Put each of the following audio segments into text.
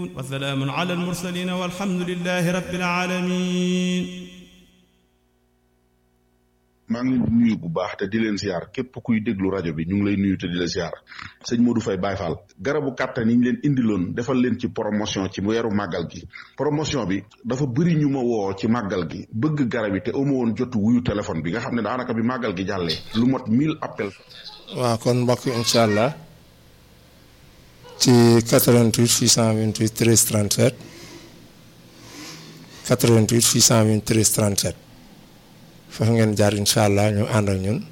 وسلام على المرسلين والحمد لله رب العالمين maa ngi leen di nuyu bu baax te di leen ziar képp kuy déglu rajo bi ñu ngi lay nuyu te di la ziar sëñ Modou Faye Baye Fall garabu kàttan yi ñu leen indiloon defal leen ci promotion ci weeru màggal gi promotion bi dafa bëri ñu ma woo ci màggal gi bëgg garab yi te amu woon jotu wuyu téléphone bi nga xam ne daanaka bi màggal gi jàllee lu mot 1000 appel waaw kon mbokk incha allah ci 88 628 13 37 88 628 13 37 foofu ngeen jaar incha allah ñu ànd ak ñun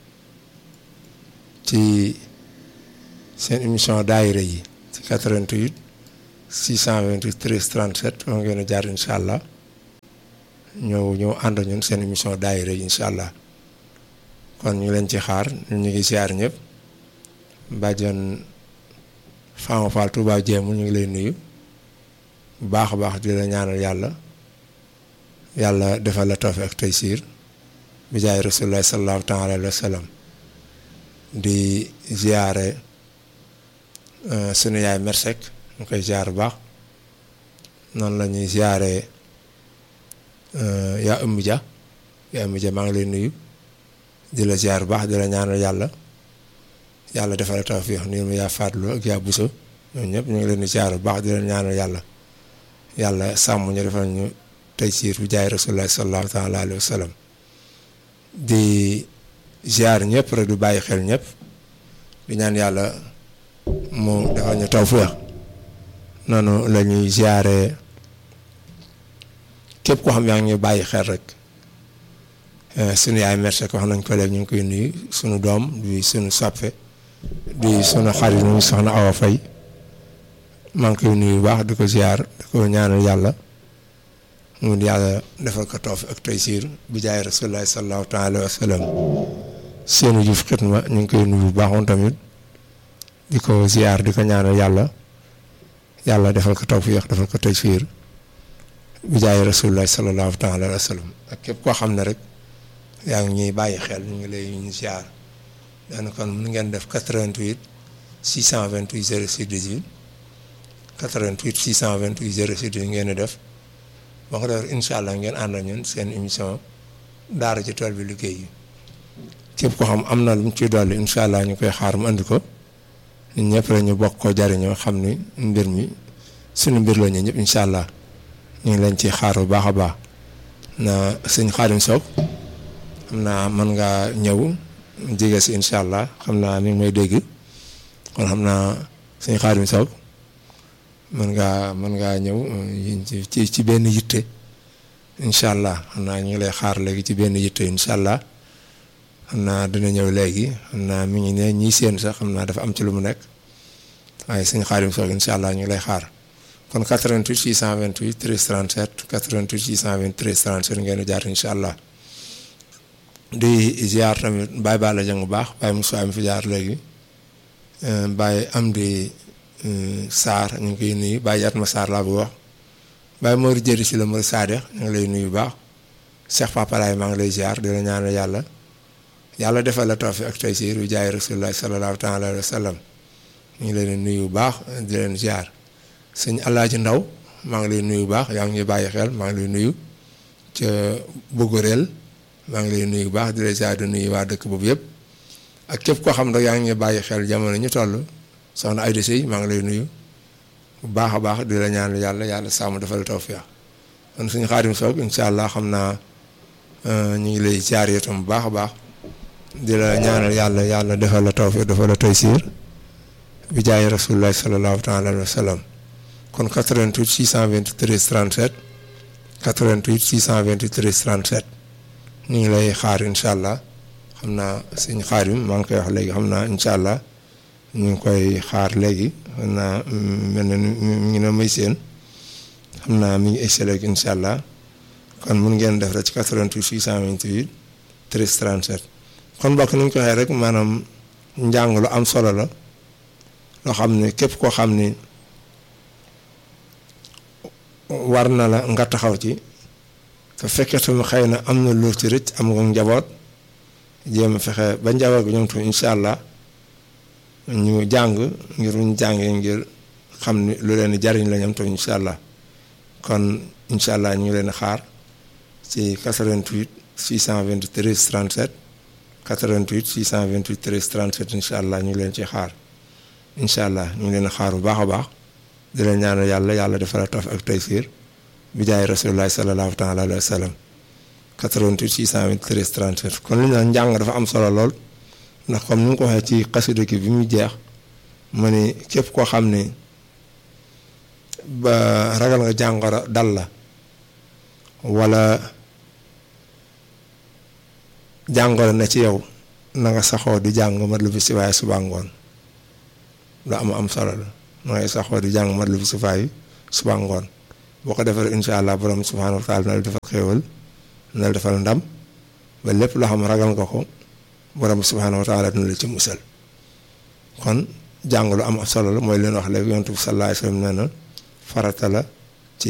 ci seen émission daayira yi ci 88 628 13 37 foofu ngeen jaar incha allah ñëw ñëw ànd ak ñun seen émission daayira yi incha allah kon ñu leen ci xaar ñu ngi ziar ñëpp bàjjan Fama Fall Touba Jéemu ñu ngi lay nuyu bu baax a baax di la ñaanal yàlla yàlla defal la tawfiq ak taysiir bi jaay rasulullah sallallahu taala alayhi wa sallam di ziare sunu yaay mersek ñu koy ziar bu baax noonu la ñuy ziare yaa ëmb ja yaa ëmb ja maa ngi lay nuyu di la ziar bu baax di la ñaanal yàlla yàlla defal la tawfiq nuyu ma yaa faatlu ak yaa buso ñoom ñëpp ñu ngi leen di ziar bu baax di leen ñaanal yàlla yàlla sàmm ñu defal ñu taysiir bi jaay rasulullah sallallahu taala alayhi wa sallam di ziar ñëpp rek du bàyyi xel ñëpp di ñaan yàlla mu defal ñu tawfeex noonu la ñuy ziare képp koo xam yaa ngi ñu bàyyi xel rek sunu yaay merci wax nañ ko léegi ñu ngi koy nuyu sunu doom di sunu soppe di sunu xarit ñu soxna Awa Faye maa ngi koy nuyu bu baax di ko ziar di ko ñaanal yàlla mu yàlla defal ko tawfiq ak taysiir bi jaay rasulullahi sallallahu taala wa sallam seenu juf xitma ñu ngi koy nuyu bu baax moom tamit di ko ziar di ko ñaanal yàlla yàlla defal ko tawfiq defal ko taysiir bi jaay rasulullahi sallallahu taala wa sallam ak képp koo xam ne rek yaa ngi ñuy bàyyi xel ñu ngi lay ñu ziar daana kon mun ngeen def 88 628 06 18 88 628 06 18 ngeen di def boo ko defee incha allah ngeen ànd ak ñun seen émission daara ci tool bi liggéey yi képp ko xam am na lu mu ciy dolli incha allah ñu koy xaar mu andi ko ñun ñëpp rek ñu bokk ko jariñoo xam ni mbir mi suñu mbir la ñu ñëpp incha allah ñu ngi leen ci xaar bu baax a baax na sëñ Xaadim Sow xam naa mën ngaa ñëw jege si incha allah xam naa ni may dégg kon xam naa sëñ Xaadim Sow mën ngaa mën ngaa ñëw ci ci benn yitte incha allah xam naa ñu ngi lay xaar léegi ci benn yitte incha allah xam naa dina ñëw léegi xam naa mi ngi ne ñii seen sax xam naa dafa am ci lu mu nekk waaye suñu xaarim soog incha allah ñu ngi lay xaar kon 88 628 13 37 88 628 13 37 ngeen di jaar incha allah di ziar tamit Baye Balla Dieng bu baax Baye Moussa mi fi jaar léegi Baye am di. Saar ñu ngi koy nuyu Baye Yatma Saar laa bëgg wax Baye Mor jëri si la Mor Sadex ñu ngi lay nuyu bu baax Cheikh Papa Laay maa ngi lay ziar di la ñaanal yàlla yàlla defal la tawfiq ak taysiir bi jaay rasulullah sallallahu taala alayhi wa sallam ñu ngi leen nuyu bu baax di leen ziar sëñ Alaaji Ndaw maa ngi lay nuyu bu baax yaa ngi ñuy bàyyi xel maa ngi lay nuyu ca Bogorel maa ngi lay nuyu bu baax di la ziar di nuyu waa dëkk boobu yëpp ak képp koo xam ne yaa ngi ñuy bàyyi xel jamono ñu toll. soxna Ayda Sey maa ngi lay nuyu bu baax a baax di la ñaan yàlla yàlla sàmm defal tawfiq kon suñu xaadim soog incha allah xam naa ñu ngi lay ziar itam bu baax a baax di la ñaanal yàlla yàlla defal la tawfiq defal la taysiir bi jaay rasulullah sallallahu taala alayhi wa sallam kon 88 623 37 88 623 37 ñu ngi lay xaar incha allah xam naa suñu xaadim maa ngi koy wax léegi xam naa incha allah. ñu ngi koy xaar léegi xam naa mel na mi ngi na may seen xam naa mi ngi egsi léegi incha allah kon mun ngeen def rek ci 88 628 13 37 kon mbokk ni ñu ko waxee rek maanaam njàng lu am solo la loo xam ne képp koo xam ni war na la nga taxaw ci te fekkee tamit xëy na am na lu ci rëcc am nga njaboot jéem a fexe ba njaboot bi ñoom tamit incha allah ñu jàng ngir ñu jàngee ngir xam ni lu leen jariñ la ñoom tam incha allah kon incha allah ñu ngi leen xaar ci 88 623 37 88 628 13 37 incha allah ñu ngi leen ci xaar incha allah ñu ngi leen xaar bu baax a baax di leen ñaanal yàlla yàlla defal taf ak taysiir bi jaay rasulullahi sallallahu taala alayhi wa sallam 88 623 37 kon li ñu naan njàng dafa am solo lool ndax comme ni nga ko waxee ci xasida ki bi muy jeex ma ni képp koo xam ni ba ragal nga jàngoro dal la wala jàngoro na ci yow na nga saxoo di jàng mat lu fi si waaye suba ngoon lu am am solo la na ngay saxoo di jàng mat lu fi si waaye suba ngoon boo ko defee incha allah borom subhaanahu wa taala na la defal xéewal na la defal ndam ba lépp loo xam ragal nga ko borom subhaanahu wa taala dina la ci musal kon jàng lu am solo la mooy leen wax léegi yonent bi sallallahu alayhi wa sallam nee na farata la ci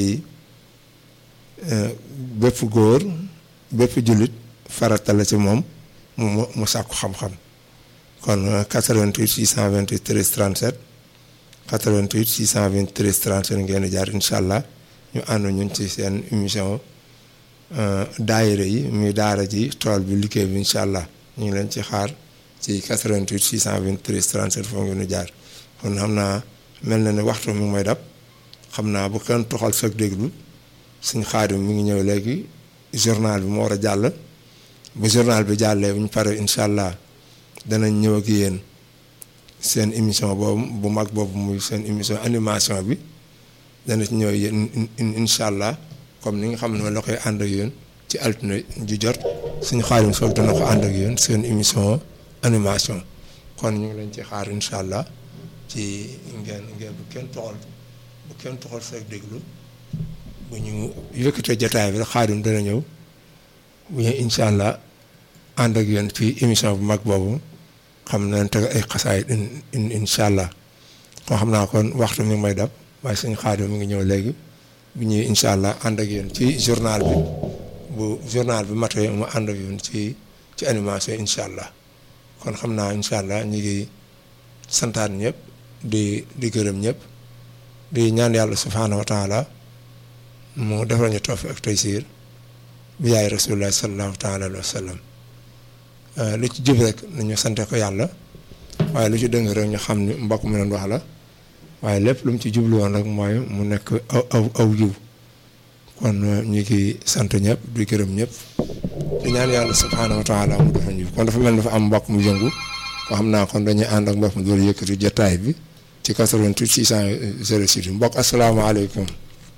bépp góor bépp jullit farata la ci moom mu mu sàkku xam-xam kon 88 628 13 37 88 628 13 37 ngeen di jaar incha allah ñu ànd ñun ci seen émission daayira yi muy daara ji tool bi liggéey bi incha allah ñu ngi leen ci xaar ci 88 628 13 37 foo ngeen di jaar kon xam naa mel na ne waxtu mi ngi may dab xam naa bu kenn toxal sag déglu suñ xaadim mi ngi ñëw léegi journal bi moo war a jàll bu journal bi jàllee bu ñu paree incha allah danañ ñëw ak yéen seen émission boobu bu mag boobu muy seen émission animation bi dana ci ñëw yéen incha allah comme ni nga xam ne la koy ànd ak yéen ci altine ju jot suñu xaadim soog dana ko ànd ak yéen seen émission animation kon ñu ngi leen ci xaar incha allah ci ngeen ngeen bu kenn toxal bu kenn toxal sag déglu bu ñu yëkkatee jotaay bi rek xaadim dana ñëw bu ñu incha allah ànd ak yéen ci émission bu mag boobu xam nañ teg ay xasaay in incha allah koo xam naa kon waxtu mi ngi may dab waaye suñu xaadim mi ngi ñëw léegi bu ñuy incha allah ànd ak yéen ci journal bi bu journal bi matee mu ànd ak yéen ci ci animation incha allah kon xam naa incha allah ñu ngi santaan ñëpp di di gërëm ñëpp di ñaan yàlla subhaanahu wa taala mu defal ñu tawfiq ak taysiir bi yaay rasulullah sallallahu taala alayhi wa sallam lu ci jub rek nañu sante ko yàlla waaye lu ci dëng rek ñu xam ni mbokk mi leen wax la waaye lépp lu mu ci jublu woon rek mooy mu nekk aw aw aw yiw kon ñu ngi sant ñëpp di gërëm ñëpp di ñaan yàlla subhaanahu wa taala mu defal ñu kon dafa mel dafa am mbokk mu yëngu ko xam naa kon dañuy ànd ak mbokk mu doon yëkkati jotaay bi ci 88 606 mbokk asalaamaaleykum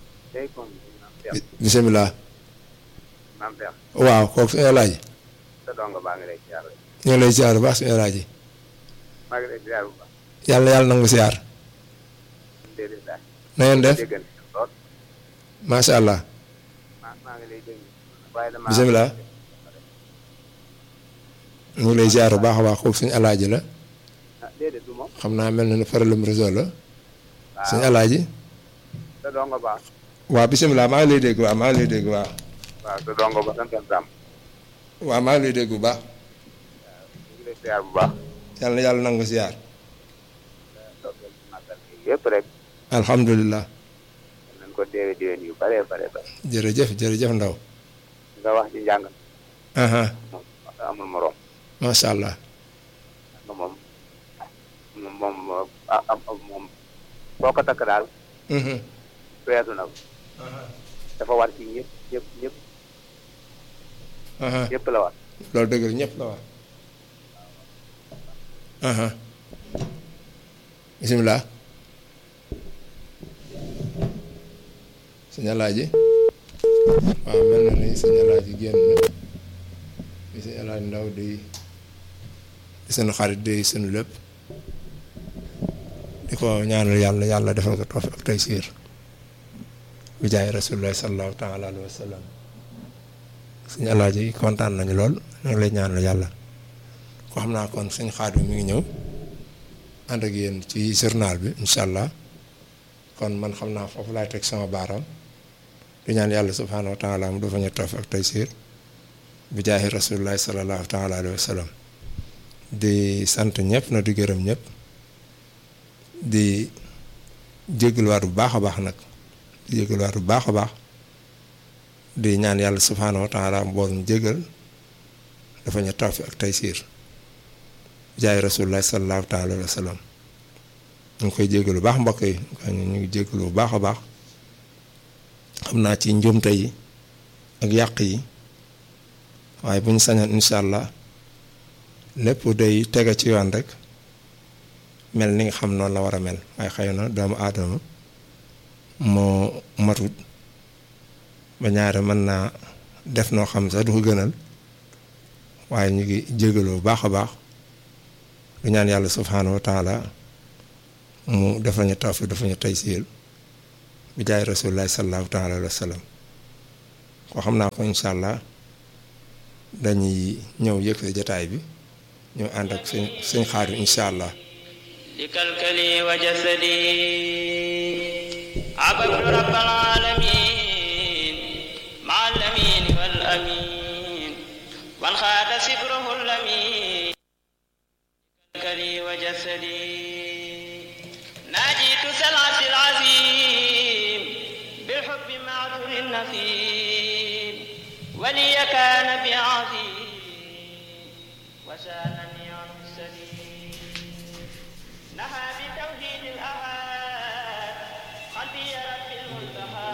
bisimilah waaw kooku suñu laaj ñu ngi lay ziar bu baax suñu laaj yàlla yàlla nangu ziar na ngeen def macha allah bisimilah ñu ngi lay ziar bu baax a baax kooku suñu alaaji la xam naa mel na ni problème réseau la suñu alaaji waaw bisimilah maa ngi lay dégg waaw maa ngi lay dégg waaw. waaw sa dongo ba sant Sam. waaw maa ngi lay dégg bu baax. ñu ngi lay ziar bu baax. yàlla na yàlla nangu ziar. yëpp rek. alhamdulilah. nañ ko déwé déwén yu bare bare bare. jërëjëf jërëjëf ndaw. nga wax ci njàng. moom amul morom. macha allah. moom moom moom moom foo ko takk daal. weesu na ko. dafa war ci ñëpp ñëpp ñëpp. ñëpp la war. loolu dëgg la ñëpp la war. bisimilah. sëñ Alaaji waaw mel na ni sëñ Alaaji génn na di sëñ Alaaji ndaw di di sunu xarit di sunu lépp di ko ñaanal yàlla yàlla defal ko tawfiq ak taysiir bi jaay rasulullah sallallahu taala alayhi wa sallam sëñ Alaaji kontaan nañu lool ñu ngi lay ñaanal yàlla ko xam naa kon sëñ Xaadim mi ngi ñëw ànd ak yéen ci journal bi incha allah kon man xam naa foofu laay teg sama baaraam di ñaan yàlla subhaanahu wa taala mu dafa ñu tawfiq ak taysiir bi jaahi rasulillahi sallallahu taala alayhi wa sallam di sant ñëpp na di gërëm ñëpp di jégaluwaat bu baax a baax nag di jégaluwaat bu baax a baax di ñaan yàlla subhaanahu wa taala mboolum jégal dafa ñu tawfi ak taysiir jaay rasulullah sallallahu taala alayhi wa sallam ñu ngi koy jégalu bu baax mbokk yi ñu ngi jégalu bu baax a baax xam naa ci njuumte yi ak yàq yi waaye bu ñu sañoon incha allah lépp day tege ci yoon rek mel ni nga xam noonu la war a mel waaye xëy na doomu aadama moo matut ba ñaare mën naa def noo xam sax du ko gënal waaye ñu ngi jégalu bu baax a baax du ñaan yàlla subhaanahu wa taala mu dafa ñu tawfiq dafa ñu taysiir bi jaay rasulillahi sallallahu taala alayhi wa sallam ko xam naa ko incha allah dañuy ñëw yëkkati jataay bi ñu ànd ak sëñ sëñ xaar incha allah لكلكلي وجسدي عبدت رب العالمين مع الأمين والأمين وانخاد سبره اللمين لكلكلي وجسدي ناجيت سلعة العزيم بالحب معذور النسيم ولي كان بعظيم وسالني عن السليم نهى بتوحيد الأحد قلبي رب المنتهى